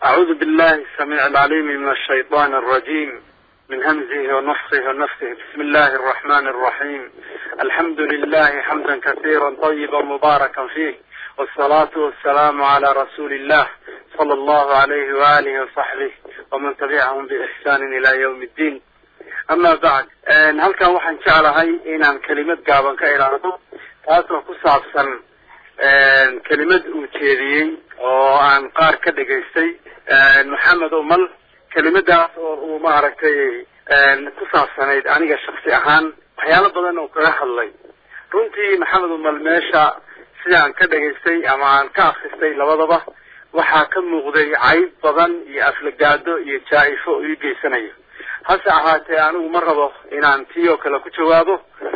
أعوذ بالله السميع العليم من الشيطان الرجيم من همزه ونفخه ونفسه بسم الله الرحمن الرحيم الحمد لله حمدا كثيرا طيبا مباركا فيه والصلاة والسلام على رسول الله صلى الله عليه وآله وصحبه ومن تبعهم بإحسان إلى يوم الدين أما بعد halkan waxaan jeclahay inaan kelimad gaaban ka ilaahdo taasoo ku saabsan kelimad uu jeediyey oo aan qaar ka dhegaystay maxamed umal kelimadaas oo uu maaragtay ku saabsanayd aniga shaksi ahaan waxyaalo badan oo kaga hadlay runtii maxamed umal meesha sidaan ka dhegaystay ama aan ka akristay labadaba waxaa ka muuqday cayb badan iyo aflagaado iyo jaa-ifo oo ii geysanayo hase ahaatee anigu ma rabo inaan tii oo kale ku jawaabo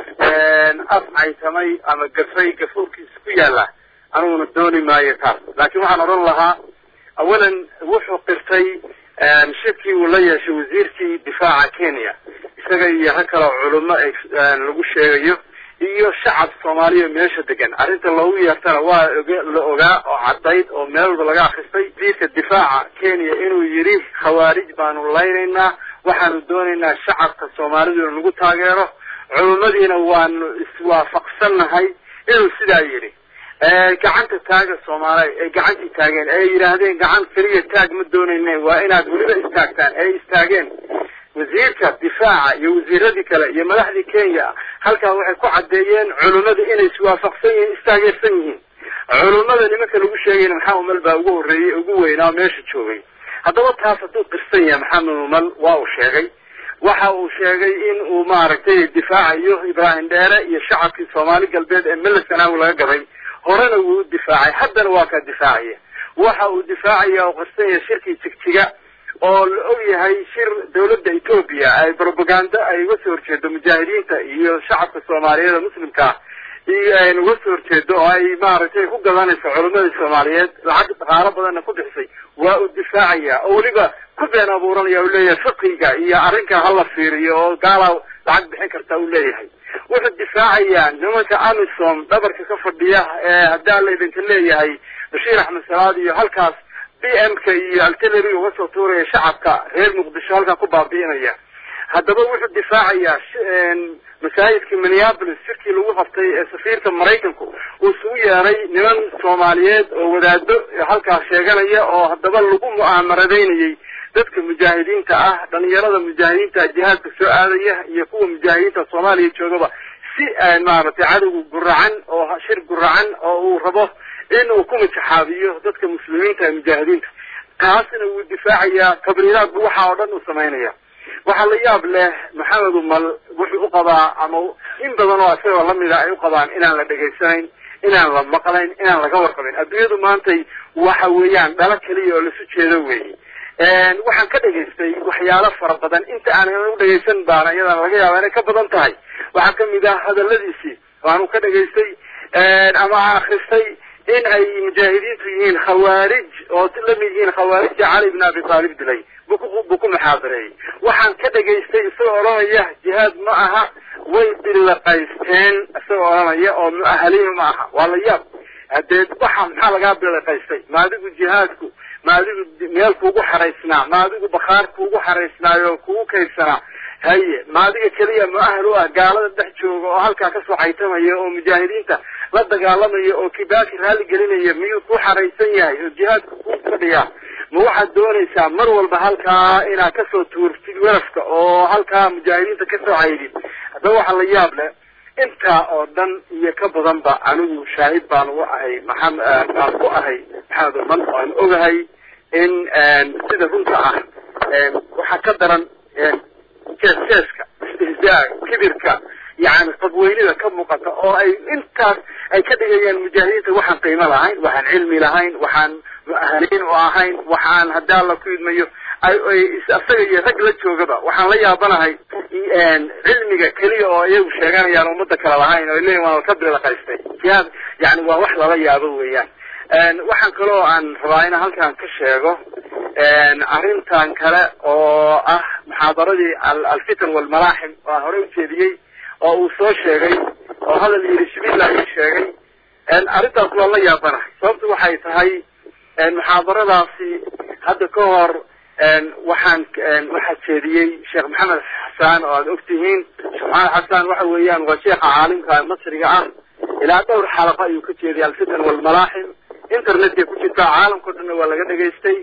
af caytamay ama gafay gafuurkiisa ku yaalla aniguna dooni maayo taas laakiin waxaan odhan lahaa awalan wuxuu qirtay shirkii uu la yeeshay wasiirkii difaaca kenya isaga iyo rag kale oo culimo lagu sheegayo iyo shacab soomaaliya meesha degan arrinta loogu yeertana waa la ogaa oo caddayd oo meel walba laga akristay wasiirka difaaca kenya inuu yidhi khawaarij baanu laynaynaa waxaanu doonaynaa shacabka soomaaliduna nagu taageero culimadiina waanu iswaafaqsannahay inuu sidaa yidhi gacanta taaga soomaaliya ay gacantii taageen ay yidhaahdeen gacan keliya taag ma doonayne waa inaad weliba istaagtaan ay istaageen wasiirka difaaca iyo wasiiradii kale iyo madaxdii kenya halkaa waxay ku caddeeyeen culimmada inay iswaafaqsan yihiin istaageersan yihiin culimmada nimanka lagu sheegayna maxaa umal baa ugu horreeyey ugu weynaa meesha joogay haddaba taas hadduu qirsan yahay maxamed umal waa uu sheegay waxa uu sheegay in uu maaragtay difaacayo ibraahim dheere iyo shacabkii soomaali galbeed ee melesanaawi laga gaday horena wuu difaacay haddana waa kaa difaacaya waxa uu difaacaya oo qirsan yahay shirkii jigjiga oo la og yahay shir dawladda etoobiya ay propaganda ay uga soo horjeedo mujaahidiinta iyo shacabka soomaaliyeed ee muslimkaa iyo ayna uga soo horjeedo oo ay maaragtay ku gadanayso culimadii soomaaliyeed lacag dhaqaalo badanna ku bixisay waa uu difaacaya oo weliba ku been abuuranaya u leeyahay fiqiga iyo arrinkan hala fiiriyo oo gaalaa lacag bixin karta uu leeyahay wuxuu difaacayaa nimanka amisom dhabarka ka fadhiya ee haddaa la idinka leeyahay bashiir axmed salaad iyo halkaas b m ka iyo artillery uga soo tuuraya shacabka reer muqdisho halkaa ku baabi'inaya haddaba wuxuu difaacayaa masaajidkii minneapolis shirkii lagu qabtay ee safiirka maraykanku uu isugu yeeray niman soomaaliyeed oo wadaado halkaas sheeganaya oo haddaba lagu mu'aamaradeynayay dadka mujaahidiinta ah dhalinyarada mujaahidiinta jihaadka soo aadaya iyo kuwa mujaahidiinta soomaaliya joogaba si maaragtay cadowga guracan oo shir guracan oo uu rabo in uu ku majaxaabiyo dadka muslimiinta ee mujaahidiinta taasna wuu difaacayaa tabriiraadku waxa oo dhan uu samaynaya waxaa la yaab leh maxamed umal wuxuu u qabaa ama in badan oo isagoo lamida ay u qabaan inaan la dhegaysanayn inaan la maqlayn inaan laga warqabin adduunyadu maantay waxa weeyaan dhalo keliya oo lasu jeedo weeye waxaan ka dhegaystay waxyaalo fara badan inta aanan u dhegaysan baana iyadana laga yaaba inay ka badan tahay waxaa kamid ah hadaladiisii waanu ka dhegaystay ama akristay in ay mujaahidiintu yihiin khawaarij oo lamid yihiin khawaarijta cali bn abi taalib dilay buu ku muxaadareeyey waxaan ka dhegaystay isagoo odhanaya jihaad ma aha way biliqaysteen isagoo odhanaya oo muahaliin ma aha waa la yaab hadee waxa maxaa lagaa biliqaystay ma adigu jihaadku ma adigu meel kuugu xaraysnaa ma adigu bakhaar kuugu xaraysnaayo kugu kaydsanaa haye ma adiga keliya muahal u ah gaalada dhex jooga oo halkaa kasoo caytamaya oo mujaahidiinta la dagaalamaya oo kibaaki raalli gelinaya miyuu ku xaraysan yahay oo jihaadka ku fadhiyaa ma waxaad doonaysaa mar walba halkaa inaad kasoo tuurtid werafka oo halkaa mujaahidiinta kasoo caydid haddaba waxaa la yaab leh intaa oo dhan iyo ka badanba anigu shaahid baan ugu ahay maxamed baan ku ahay maxamed umal waan ogahay in sida runta ah waxaa ka daran jees-jeeska istihzaaga kibirka yani qadweynida ka muuqata oo ay intaas ay ka dhigayaan mujaahidiinta waxaan qiimo lahayn waxaan cilmi lahayn waxaan muahaliin u ahayn waxaan haddaa la ku idmayo isaga iyo rag la joogaba waxaan la yaabanahay cilmiga keliya oo iyagu sheeganayaan ummada kale lahayn oo leeyihin waan ka bilaqaystay jihaad yani waa wax lala yaabo weeyaan waxaan kaloo aan rabaa inaan halkan ka sheego arrintan kale oo ah muxaadaradii alfitan walmalaaxim waa hore ujeediyey oo uu soo sheegay oo hadal yidhi shibila ii sheegay arrintaas waa la yaabanahay sababtu waxay tahay muxaadaradaasi hadda ka hor waxaan waxaa jeediyey sheekh maxamed xasaan oo aad ogtihiin sheekh maxamed xasaan waxa weeyaan waa sheekha caalimka masriga ah ilaa dhowr xalaqo ayuu ka jeediyay alfitan walmalaaxim internetka ku jirtaa caalamkao dhanna waa laga dhegaystay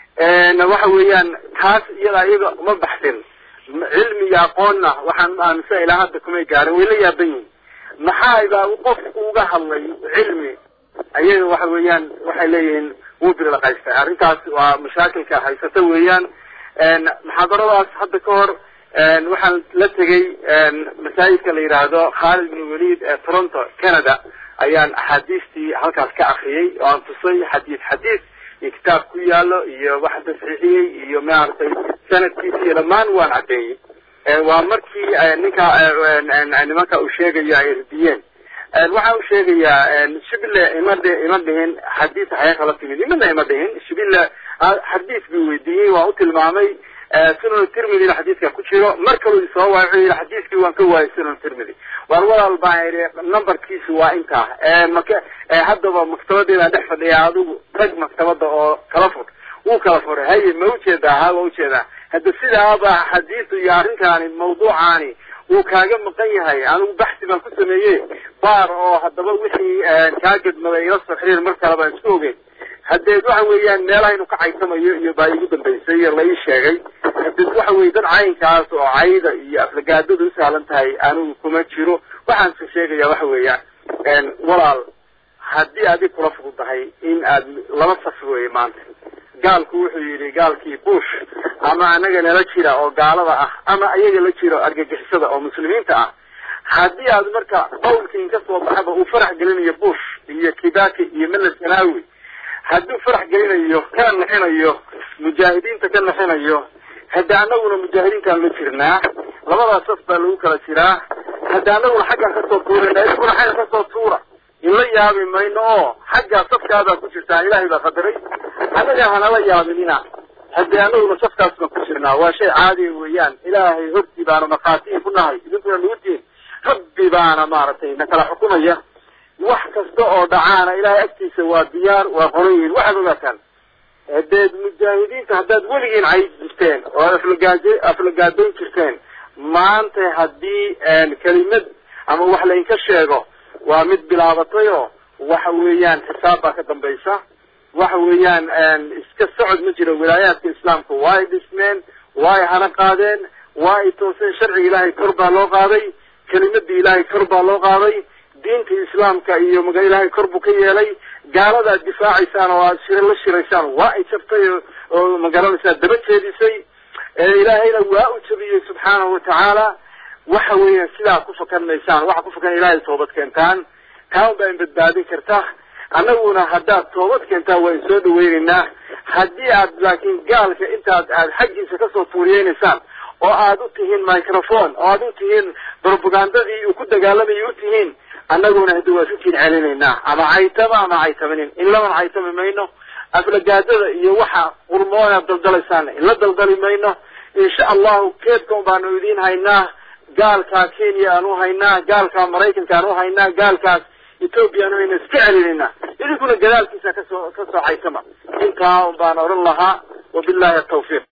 waxa weeyaan taas iyada iyaga uma baxsin cilmi iyo aqoonna waxaan aaminsan ilaa hadda kumay gaarin way la yaaban yihin maxaa baa qof uga hadlay cilmi ayaga waxa weeyaan waxay leeyihiin wuu birlaqaystay arrintaas waa mashaakilka haysata weeyaan muxaadaradaas hadda ka hor waxaan la tegay masaajidka la yidhaahdo khaalid bin walid ee toronto canada ayaan axaadiistii halkaas ka akriyay oo aan tusay xadiis xadiis iyo kitaab ku yaalo iyo waxa tasxiixiyey iyo maaragtay sanadkiisa iyo dhammaan waan caddeeyey waa markii ninka nimanka uu sheegayo ay ردiyeen waxa uu sheegayaa shibile ima ima dhihin xadiis xayaa kala timid imana ima dhihin shibile xadiis buu weydiiyey waa u tilmaamay sunan tirmidina xadiiska ku jiro mar kaluu isoo waay wuxuu yidhi xadiiskii waan ka waayay sunan tirmidi waar walaal baan idhi numberkiisu waa intaa maka haddaba maktabadeedaan dhex fadhiya adigu rag maktabada oo kala fur wuu kala furay haye ma ujeedaa ha waa ujeedaa hadda sidaaba xadiisu iyo arrinkaani mawduucaani wuu kaaga maqan yahay anigu baxsi baan ku sameeye baar oo haddaba wixii kaa gedmaday ila soo xiriir mar kale baan isku ogeyn hadeed waxa weeyaan meelahaynu ka caysamayo iyo baa igu dambaysay la ii sheegay hadeed waxa weye dad caynkaas oo cayda iyo aflagaadada usahlan tahay anigu kuma jiro waxaan se sheegaya waxa weeyaan walaal haddii adig kula fududahay in aad laba saf weye maanta gaalku wuxuu yidhi gaalkii bush ama anaga nala jira oo gaalada ah ama ayaga la jiro argagixisada oo muslimiinta ah haddii aad marka qowlkiin ka soo baxaba uu farax gelinayo bush iyo kibaki iyo mela sanawi hadduu farax gelinayo kana naxinayo mujaahidiinta ka naxinayo hadda anaguna mujaahidiintaan la jirnaa labadaas saf baa lagu kala jiraa hadda anaguna xaggaan kasoo tuurana iskuna xagga kasoo tuura inla yaabi mayno oo xaggaa safkaadaa ku jirtaa ilaahay baa qadaray annaga hanala yaabinina haddee anaguna safkaas baan ku jirnaa waa shay caadiya weeyaan ilaahay hortii baanu naqaatiin ku nahay idinkuna nugutiin rabbi baana maaragtay na kala xukumaya wax kasta oo dhacaana ilaahay agtiisa waa diyaar waa qoran yihiin waxaad ogaataan hadeed mujaahidiinta haddaad weligiin cayd jirteen oo aflagaad aflagaadoyn jirteen maanta haddii kelimad ama wax laydinka sheego waa mid bilaabatay oo waxa weeyaan xisaab baa ka dambaysa waxa weeyaan iska socod ma jiro wilaayaadka islaamka waa ay dhismeen waa ay hana qaadeen waa ay tooseen sharciga ilaahay kor baa loo qaaday kelimadii ilaahay kor baa loo qaaday diinta islaamka iyo maga ilaahay kor buu ka yeelay gaalada aad difaacaysaan oo aad shir la shiraysaan waa ay jabtay oo magaranaysaa daba jeedisay ilaahayna waa u jabiyey subxaanahu watacaala waxa weeyaan sidaa ku fakan maysaan waxa ku fakan ilaahay toobad keentaan taa un baa in badbaadin karta annaguna haddaad toobad keentaan waa in soo dhaweynaynaa haddii aad laakiin gaalka intaad aad xaggiisa kasoo tuuriyeynaysaan oo aad u tihiin microphone oo aad u tihiin propagandadii uu ku dagaalamayay u tihiin annaguna hadda waa isu kiin celinaynaa ama caytama ama caytamanin in laban caytami mayno aflagaadada iyo waxa qurmoona daldalaysaan in la daldali mayno insha allahu keedkan baanu idiin haynaa gaalkaa kenya aan u haynaa gaalkaa maraykanka aan u haynaa gaalkaas ethoobia aan u haynaa iska celinaynaa idinkuna gadaalkiisa kasoo kasoo caytama intaa un baan odhan lahaa wabillahi atawfiiq